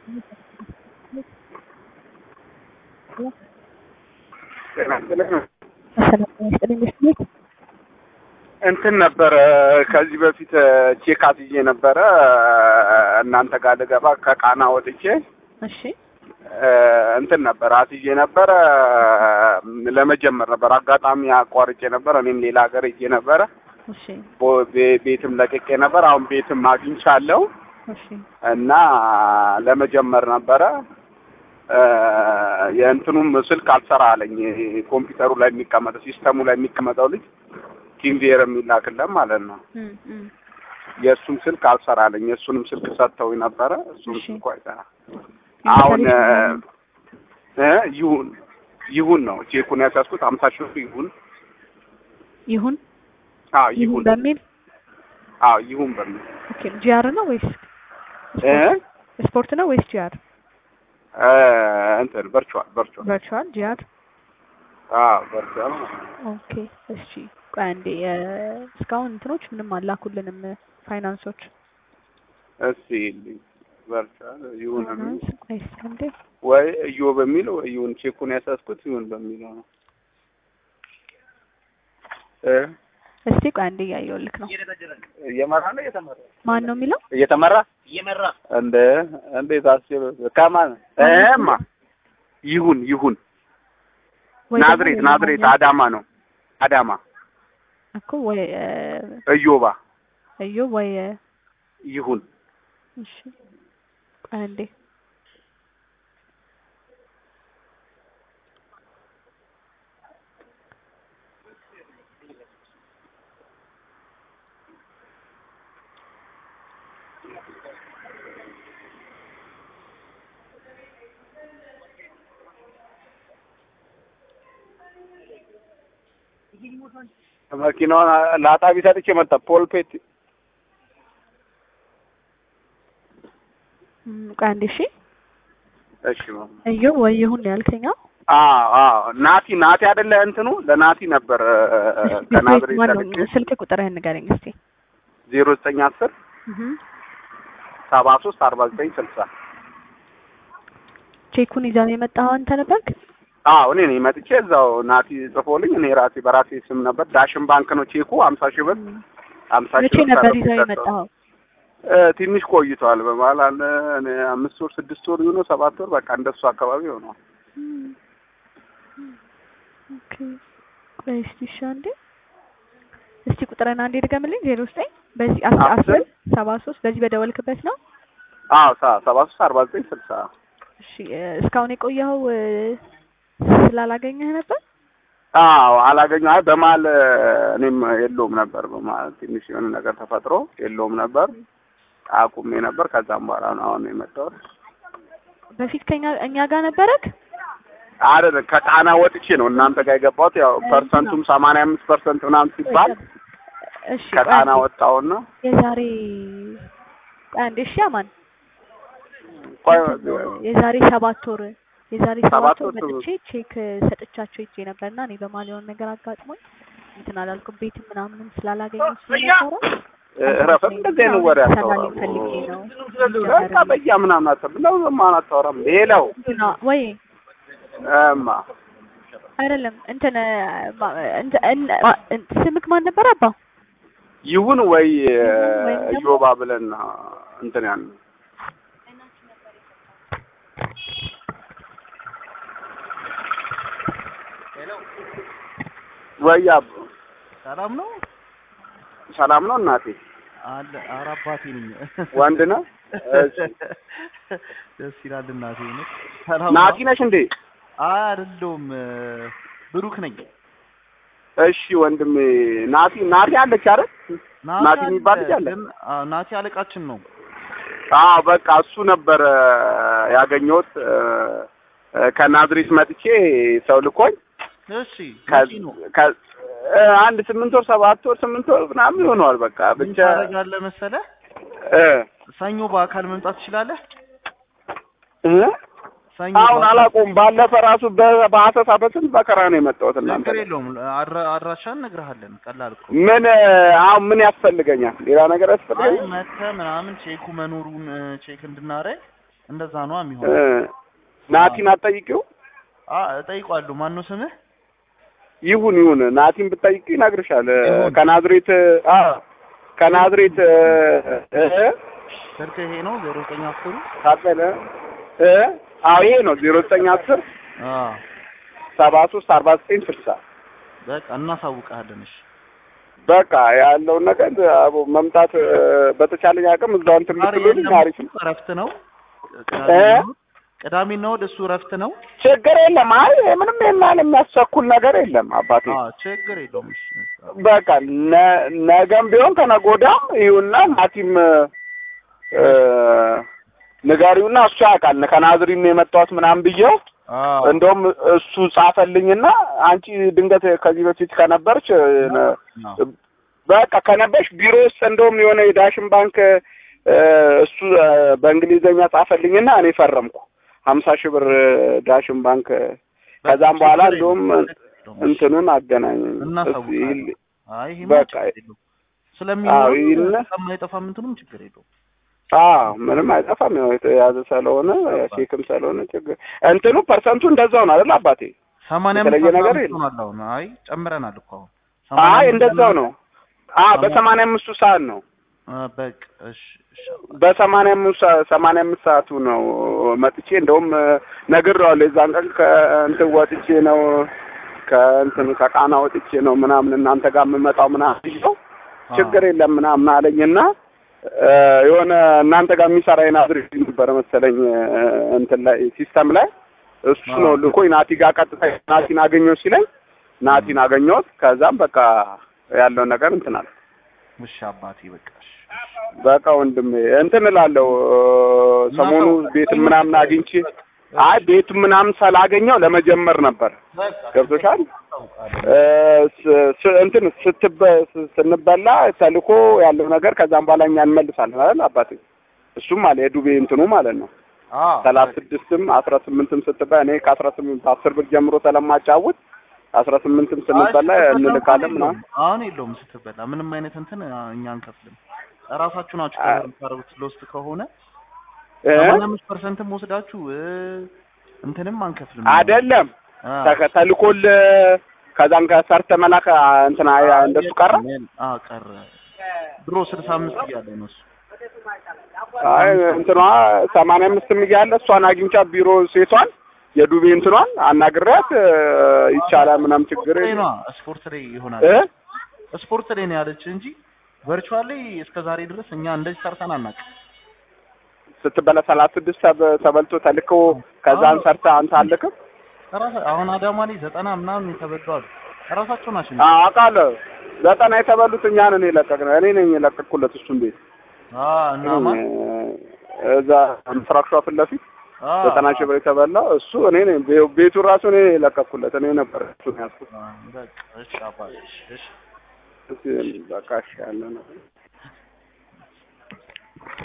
ሰላም ይስጥልኝ ቤት እንትን ነበረ ከዚህ በፊት ቼክ አስይዤ ነበረ እናንተ ጋር ልገባ ከቃና ወጥቼ እሺ እንትን ነበር አስይዤ ነበረ ለመጀመር ነበር አጋጣሚ አቋርጬ ነበር እኔም ሌላ ሀገር ሄጄ ነበረ እሺ ቦ- ቤ- ቤትም ለቅቄ ነበር አሁን ቤትም አግኝቻለሁ እሺ እና ለመጀመር ነበረ የእንትኑም ስልክ አልሰራ አለኝ ኮምፒውተሩ ላይ የሚቀመጠው ሲስተሙ ላይ የሚቀመጠው ልጅ ቲምቬር የሚላክለን ማለት ነው እም እም የእሱም ስልክ አልሰራ አለኝ የእሱንም ስልክ ሰጥተውኝ ነበረ እሱም እሺ። ስልኩ አይሰራ አሁን እ ይሁን ይሁን ነው ቼኩን ያስያዝኩት ሀምሳ ሺህ ብር ይሁን ይሁን አዎ ይሁን ይሁን በሚል አዎ ይሁን በሚል ኦኬ ጂአር ነው ወይስ እ ስፖርት ነው ወይስ ጂአር እ እንትን ቨርቹዋል ቨርቹዋል ቨርቹዋል ጂአር አዎ ቨርቹዋል ማለት ነው። ኦኬ እሺ ቆይ አንዴ እ እስካሁን እንትኖች ምንም አላኩልንም ፋይናንሶች እስቲ ቨርቹዋል ይሁን የሚል ፋይናንስ ቆይ እስኪ አንዴ ወይ እዮ በሚል ወይ ይሁን ቼኩን ያሳስኩት ይሁን በሚለው ነው እ እስቲ ቆይ አንዴ እያየሁልክ ነው እየመራ ነው እየተመራ ማን ነው የሚለው እየተመራ እየመራ እንደ እንዴት አስችል ከማን እማ ይሁን ይሁን ወይ ደግሞ ናዝሬት ሌላ ናዝሬት ማግኘት አዳማ ነው አዳማ እኮ ወይ እ እዮባ እዮ ወይ እ ይሁን እሺ ቆይ አንዴ መኪናውን ለአጣቢ ሰጥቼ መጣ ፖልፔት እም ቆይ አንዴ እሺ እሺ ማማ እዮ ወይ ይሁን ነው ያልከኝ አዎ አዎ አዎ ናቲ ናቲ አይደለ እንትኑ ለናቲ ነበር ከናዝሬት ማነው ሰጥቼ ስልክ ቁጥርህን ንገረኝ እስቲ ዜሮ ዘጠኝ አስር እህ ሰባ ሶስት አርባ ዘጠኝ ስልሳ ቼኩን ይዘህ የመጣኸው አንተ ነበርክ አዎ እኔ ነኝ መጥቼ እዛው ናቲ ጽፎልኝ እኔ ራሴ በራሴ ስም ነበር ዳሽን ባንክ ነው ቼኩ ሀምሳ ሺህ ብር ሀምሳ ሺህ መቼ ብር ነበር ተረፍ ይዘው ሰጠው። የመጣኸው እ ትንሽ ቆይቷል በመሀል አለ እኔ አምስት ወር ስድስት ወር ይሆነው ሰባት ወር በቃ እንደሱ አካባቢ ሆነዋል ኦኬ ቆይ እስቲ እሺ አንዴ እስቲ ቁጥርን አንዴ ድገምልኝ ዜሮ ዘጠኝ በዚህ አስር አስር አስር ሰባ ሶስት በዚህ በደወልክበት ነው አዎ ሰ- ሰባ ሶስት አርባ ዘጠኝ ስልሳ እሺ እ እስካሁን የቆየኸው እ ስላላገኘህ ነበር አዎ አላገኘሁ አይ በመሀል እ እኔም የለውም ነበር በመሀል ትንሽ የሆነ ነገር ተፈጥሮ የለውም ነበር አቁሜ ነበር ከዛም በኋላ ነው አሁን የመጣሁት በፊት ከኛ እኛ ጋር ነበረክ አይደለም ከጣና ወጥቼ ነው እናንተ ጋር የገባሁት ያው ፐርሰንቱም ሰማንያ አምስት ፐርሰንት ምናምን ሲባል እሺ ቆይ ከጣና አንዴ ወጣሁና የዛሬ ቆይ አንዴ እሺ አማን ቆይ የዛሬ ሰባት ወር የዛሬ ሰባት ሰባት ወር ወር መጥቼ ቼክ ሰጥቻቸው ሄጄ ነበርና እኔ በመሀል የሆነ ነገር አጋጥሞኝ እንትን አላልኩም ቤት ምናምንም ስላላገኘሁ ስለነበረ እረፈት እንደዚህ አይነት ወሬ ሰላሌ አታወራም ፈልጌ ነው በቃ በያ ምናምን አታውራም ነው ማን አታወራም ሌላው እንትና ወይ እማ አይደለም እንትን ማ- እንትን እን- ማ- እን- ስምክ ማን ነበር አባ ይሁን ወይ ወይም ደግሞ- ዮባ ብለን እንትን ያን ወይ አብ ሰላም ነው ሰላም ነው እናቴ አለ ኧረ አባቴ ነኝ ወንድ ነው እሺ ደስ ይላል እናቴ ነው ሰላም ናቲ ነው ነሽ እንዴ አይ አይደለሁም ብሩክ ነኝ እሺ ወንድሜ ናቲ ናቲ አለች አይደል ናቲ የሚባል ልጅ አለ? ግን አዎ፣ ናቲ አለቃችን ነው አዎ በቃ እሱ ነበር ያገኘሁት እ፣ እ፣ ከናዝሬት መጥቼ ሰው ልኮኝ እሺ ከ- መቼ ነው ከ- እ፣ አንድ ስምንት ወር ሰባት ወር ስምንት ወር ምናምን ይሆነዋል በቃ ምን ብቻ ታደርጋለህ መሰለህ እ ሰኞ በአካል መምጣት ትችላለህ እ ሰኞ አሁን በአካል- አላውቀውም ባለፈ ራሱ በ- በአሰሳ በስንት መከራ ነው የመጣሁት እናንተ ችግር ጋር። የለውም አድራ- አድራሻን እነግርሃለን ቀላል እኮ ምን እ፣ አሁን ምን ያስፈልገኛል ሌላ ነገር አይ ያስፈልገኛል መተህ ምናምን ቼኩ መኖሩን እ፣ ቼክ እንድናረግ እንደዛ ነው እ፣ የሚሆነው። ናቲን አትጠይቂው? አ እጠይቀዋለሁ። ማን ነው ስምህ? ይሁን ይሁን ናቲን ብትጠይቂ ይነግርሻል። እ፣ ይሁን። ከናዝሬት አ ከናዝሬት እ፣ እ፣ ስልክ ይሄ ነው ዜሮ ዘጠኝ አስሩ ታጠለ እ አዎ ይሄ ነው ዜሮ ዘጠኝ አስር አ ሰባ ሶስት አርባ ዘጠኝ ስልሳ በቃ እናሳውቅሃለን። እሺ በቃ ያለውን ነገር አቦ መምጣት እ፣ በተቻለኝ አቅም እዛው እንትን ዛሬ ብትሉልኝ የለም፣ አሪፍ ነው። እሱ እረፍት ነው። እ? ቅዳሜና እሑድ እሱ እረፍት ነው። ችግር የለም። አይ ምንም የማን የሚያስቸኩል ነገር የለም አባቴ። አ ችግር የለውም። እሺ በቃ ነ- ነገም ቢሆን ከነገ ወዲያም ይሁንና ናቲም እ፣ ንገሪውና እሱ ያውቃል ከናዝሪን ነው የመጣሁት ምናምን ብዬው አ እንደውም እሱ ጻፈልኝና አንቺ ድንገት ከዚህ በፊት ከነበርች እ፣ ነ- ነው። በቃ ከነበርሽ ቢሮ ውስጥ እንደውም የሆነ የዳሽን ባንክ እ፣ እሱ እ፣ በእንግሊዘኛ ጻፈልኝና እኔ ፈረምኩ ሀምሳ ሺህ ብር እ፣ ዳሽን ባንክ እ፣ ከዛም በኋላ ችግር እንደውም የለውም። እንትኑን አገናኘኝ እናሳውቃለን። እስኪ አይ ይሄማ በቃ ችግር የለውም። ስለሚኖር አዎ፣ ይህን- ስለማይጠፋ እንትኑም ችግር የለውም። አዎ ምንም አይጠፋም። ያው የተያዘ ስለሆነ ቼክም ስለሆነ ችግር እንትኑ ፐርሰንቱ እንደዛው ነው አይደል አባቴ? ሰማንያ የተለየ አምስት ነገር አስራ የለም። አምስት ሆኗል አሁን። አይ ጨምረናል እኮ አሁን። አይ ሰማንያ እንደዛው አምስት ነው። አዎ በሰማንያ አምስቱ ሰዓት ነው። አ በቃ እሺ እሺ በሰማንያ አምስት ሰ- ሰማንያ አምስት ሰዓቱ ነው መጥቼ እንደውም ነግሬዋለሁ። የዛን ቀን ከእንትን ወጥቼ ነው ከእንትን ከቃና ወጥቼ ነው ምናምን እናንተ ጋር የምመጣው ምናምን ብዬው ችግር የለም ምናምን አለኝና እ፣ የሆነ እናንተ ጋር የሚሰራ የናዝሬት ነበረ መሰለኝ እ፣ እንትን ላይ ሲስተም ላይ እሱ አዎ። ነው ልኮኝ ናቲ ጋር ቀጥታ ናቲን አገኘው ሲለኝ ናቲን አገኘሁት። ከዛም በቃ ያለውን ነገር እንትን አለ። እሺ አባቴ በቃ እሺ በቃ ወንድሜ እንትን እላለሁ እ፣ ሰሞኑ ቤት ምናምን አግኝቼ አይ ቤት ምናምን ስላገኘው ለመጀመር ነበር። ገብቶሻል? እ፣ ስ- ስ- እንትን ስትበ ስ- ስንበላ ተልኮ ያለው ነገር ከዛም በኋላ እኛ እንመልሳለን አይደል አባቴ? እሱም አለ የዱቤ እንትኑ ማለት ነው። አ ሰላሳ ስድስትም አስራ ስምንትም ስትበላ እኔ ከአስራ ስምንት አስር ብር ጀምሮ ስለማጫውት አስራ ስምንትም ስንበላ እንልካለን ምናምን አሁን የለውም ስትበላ ምንም አይነት እንትን እኛ አንከፍልም። እራሳችሁ ናችሁ አ- ከበር የምታደርጉት ሎስት ከሆነ እ? ሰማንያ አምስት ፐርሰንትም ወስዳችሁ እ፣ እንትንም አንከፍልም። አይደለም አ፣ ተከ- ተልኮል ከዛን ከሰርተ መላክ አ፣ እንትን አ- እንደሱ ቀረ። አ ቀረ። ድሮ ስልሳ አምስት እያለ ነው እሱ። አይ እንትኗ ሰማንያ አምስትም እያለ እሷን አግኝቻ ቢሮ ሴቷን የዱቤ እንትኗን አናግሬያት እ፣ ይቻላል ምናምን ችግር ላይ የለም ነዋ፣ ስፖርት ላይ ይሆናል። እ ስፖርት ላይ ነው ያለች እንጂ ቨርቹዋል ላይ እስከ ዛሬ ድረስ እኛ እንደዚህ ሰርተን አናውቅም። ስትበላ ሰላሳ ስድስት ተበ- ተበልቶ ተልኮ ከዛን ሰርተ አንተ አልክም ራሳ አሁን አዳማ ላይ ዘጠና ምናምን የተበሉ አሉ። ራሳቸው ናቸው። አዎ አውቃለሁ። ዘጠና የተበሉት እኛ ነን የለቀቅነው። እኔ ነኝ የለቀቅኩለት እሱን ቤት አ እና ማን እዛ ምስራቅ ሸዋ ፊት ለፊት አ ዘጠና ሺህ ብር የተበላው እሱ እኔ ነኝ። ቤ- ቤቱ ራሱ እኔ ነኝ የለቀቅኩለት። እኔ ነበር እሱን ያዝኩት። አ፣ በቃ እሺ አባዬ እሺ እሺ እሺ፣ በቃ እሺ ያለ ነው